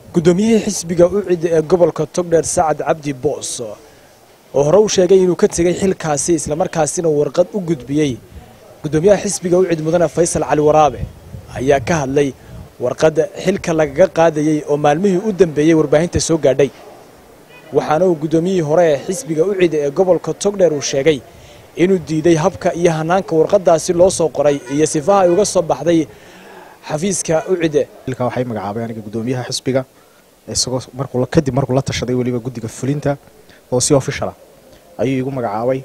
guddoomiyihii xisbiga u cida ee gobolka togdheer sacad cabdi boos oo hore u sheegay inuu ka tegey xilkaasi islamarkaasina warqad u gudbiyey guddoomiyaha xisbiga u cid mudane faysal cali waraabe ayaa ka hadlay warqadda xilka lagaga qaadayey oo maalmihii u dambeeyey warbaahinta soo gaadhay waxaana uu guddoomiyihii hore ee xisbiga u cida ee gobolka togdheer uu sheegay inuu diiday habka iyo hanaanka warqadaasi loo soo qoray iyo sifaha ay uga soo baxday xafiiska u cide ilka waxay magacaabay aniga guddoomiyaha xisbiga isagoo markuu kadib markuu la tashaday weliba guddiga fulinta oo si official ah ayuu igu magacaabay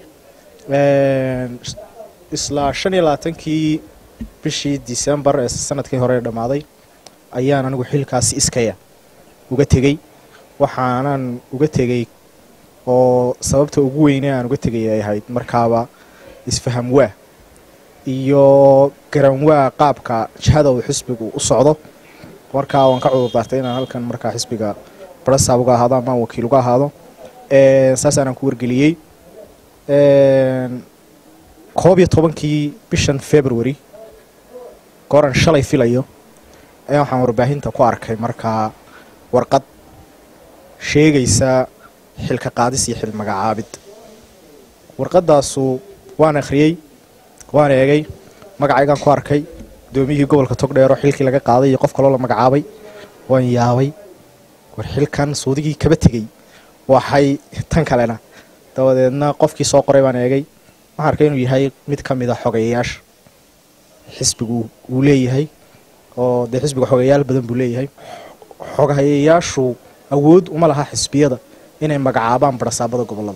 isla shan iyo labaatankii bishii december ee sanadkii hore dhammaaday ayaan anigu xilkaasi iskaya uga tegey waxaanan uga tegey oo sababta ugu weyne aan uga tegay ay ahayd markaaba isfaham waa iyo garanwaa qaabka jihada uu xisbigu u socdo markaa waan ka cudur daartay inaan halkan markaa xisbiga barasaab uga ahaado ama wakiil uga ahaado saasaanaan ku wargeliyey koob iyo tobankii bishan february gooran shalay filayo ayaa waxaan warbaahinta ku arkay markaa warqad sheegaysa xilka qaadis iyo xil magacaabid warqadaasu waan akhriyey waan eegay magacaygaan ku arkay guddoomiyihii gobolka togdheero xilkii laga qaaday iyo qof kaloo la magacaabay waan yaabay war xilkan suudigii kaba tegey waxay tan kalena dabadeedna qofkii soo qoray baan eegay waxaan arkay inuu yahay mid ka mid a xogeyayaasha xisbigu uu leeyahay oo dee xisbiga xogeyaal badan buu leeyahay xogeyayaashu awood uma laha xisbiyada inay magacaabaan barasaabada gobolada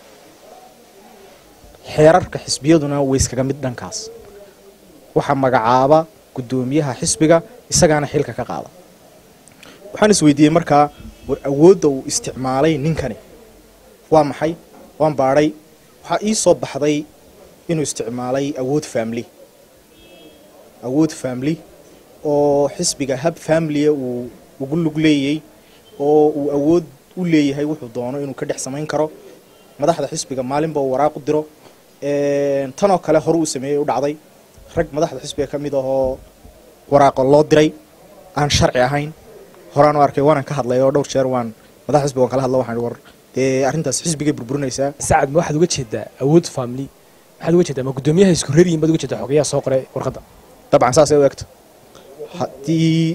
xeerarka xisbiyaduna way iskaga mid dhankaas waxaa magacaaba guddoomiyaha xisbiga isagaana xilka ka qaada waxaan is weydiiyey markaa war awoodda uu isticmaalay ninkani waa maxay waan baadhay waxaa ii soo baxday inuu isticmaalay awood family awood family oo xisbiga hab familia uu ugu lug leeyey oo uu awood u leeyahay wuxuu doono inuu ka dhex samayn karo madaxda xisbiga maalinba uu waraaq u diro tanoo kale hore uu sameeyey u dhacday rag madaxda xisbiga ka mid ahoo waraaqa loo diray aan sharci ahayn horaan u arkay waanan ka hadlay oo dhowr jeer waan madaxda xisbiga waan kala hadla waxaan war dee arrintaas xisbigay burburinaysaa sacad ma waxaad uga jeedaa awood family maxaad uga jeedaa ma guddoomiyaha isku reeriyin baad uga jeedaa xogayaha soo qoray warqadda dabcan saasay u egto haddii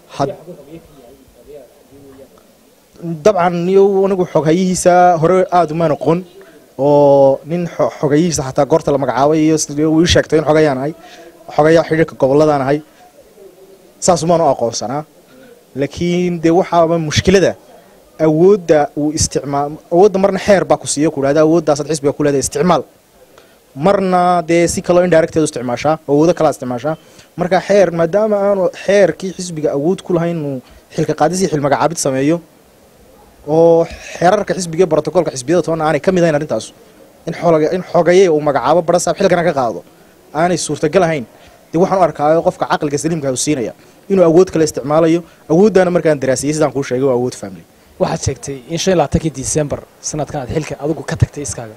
dabcan iyo anigu xoghayihiisa hore aada uma noqon oo nin xogayihiisa xataa goorta la magacaabay iyo ii sheegtay in xogayaan ahay xogayaa xidhiirka goboladaan ahay saas umaanu aqoonsanaa laakiin dee waxaaba mushkilada awoodda uu isticmaal awoodda marna xeer baa ku siiyo ku dhahda awoodaasaad xisbiga ku leedahay isticmaal marna dee si kaloo indirecteedu isticmaashaa awoodo kalaa isticmaashaa marka xeer maadaama aanu xeerkii xisbiga awood ku lahayn inuu xilka qaadis iyo xil magacaabid sameeyo oo xeerarka xisbiga brotocolka xisbiyada toona aanay ka mid ahayn arrintaas in in xogaye uu magacaabo barasaab xilkana ka qaado aanay suurtagal ahayn dee waxaan u arkaayo qofka caqliga saliimka u siinaya inuu awood kale isticmaalayo awooddaana markaan daraasiyey sidaan kuu sheegay waa awood family waxaad sheegtay in shan iyo labaatankii december sanadkan aad xilka adigu ka tagtay iskaaga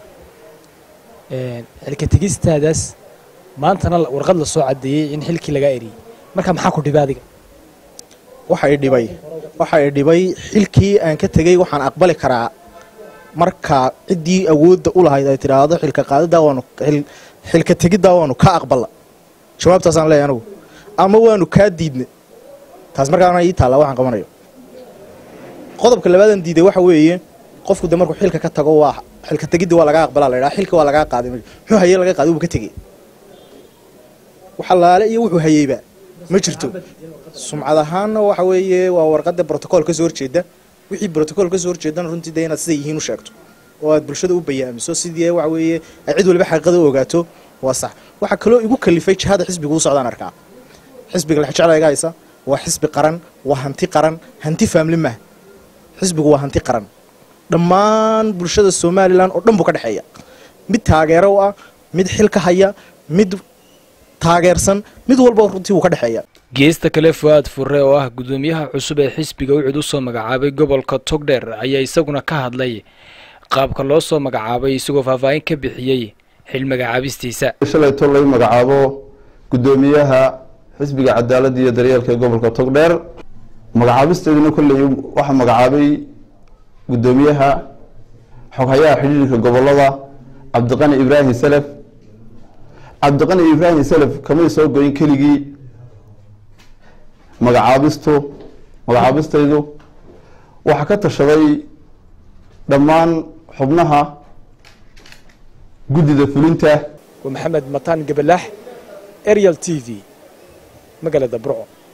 xilka tegistaadaas maantana warqad la soo caddeeyey in xilkii lagaa eriyey marka maxaa ku dhibay adiga waxa i dhibay waxa i dhibay xilkii aan ka tegey waxaan aqbali karaa marka ciddii awoodda u lahayd ay tidhaahdo xilka qaadidaa waanu xilka tegiddaa waanu ka aqballa jawaabtaasaan leeyahy anigu ama waanu kaa diidna taas markaana ii taalla waxaan qabanayo qodobka labaadan diiday waxa weeye qofku de markuu xilka ka tago waa xilka tegidda waa lagaa aqbalaa la ydhaha xilka waa lagaa qaaday muxuu hayey laga qaaday uba ka tegey waxalaale iyo wuxuu hayeyba ma jirto sumcad ahaanna waxa weeye waa warqadda brotocool ka soo horjeeda wixii brotocool ka soo horjeedana runtii de inaad siday yihiin u sheegto oo aad bulshada u bayaamiso sidii waxa weeye ay cid waliba xaqiiqada u ogaato waa sax waxaa kaloo igu kalifay jihada xisbiga u socdaan arkaa xisbiga lexjecla iga haysa waa xisbi qaran waa hanti qaran hanti faamli maaha xisbigu waa hanti qaran dhammaan bulshada somalilan oo dhan buu ka dhexeeya mid taageero u ah mid xil ka haya mid taageersan mid walba runtii wuu ka dhexeeya geesta kale fu-aad furre oo ah guddoomiyaha cusub ee xisbiga ucid u soo magacaabay gobolka togdheer ayaa isaguna ka hadlay qaabka loo soo magacaabay isagoo faahfaahin ka bixiyey xil magacaabistiisa shalayto lay magacaabo guddoomiyaha xisbiga cadaaladda iyo daryeelka ee gobolka togdheer magacaabisteeduna kolley waxaa magacaabay guddoomiyaha xoghayaha xidhiirka gobolada cabdiqani ibraahim salaf cabdiqani ibraahim salaf kamay soo goyin keligii magacaabistu magacaabistaydu waxaa ka tashaday dhammaan xubnaha guddida fulinta waa maxamed mataan gabalax ariel t v magaalada burco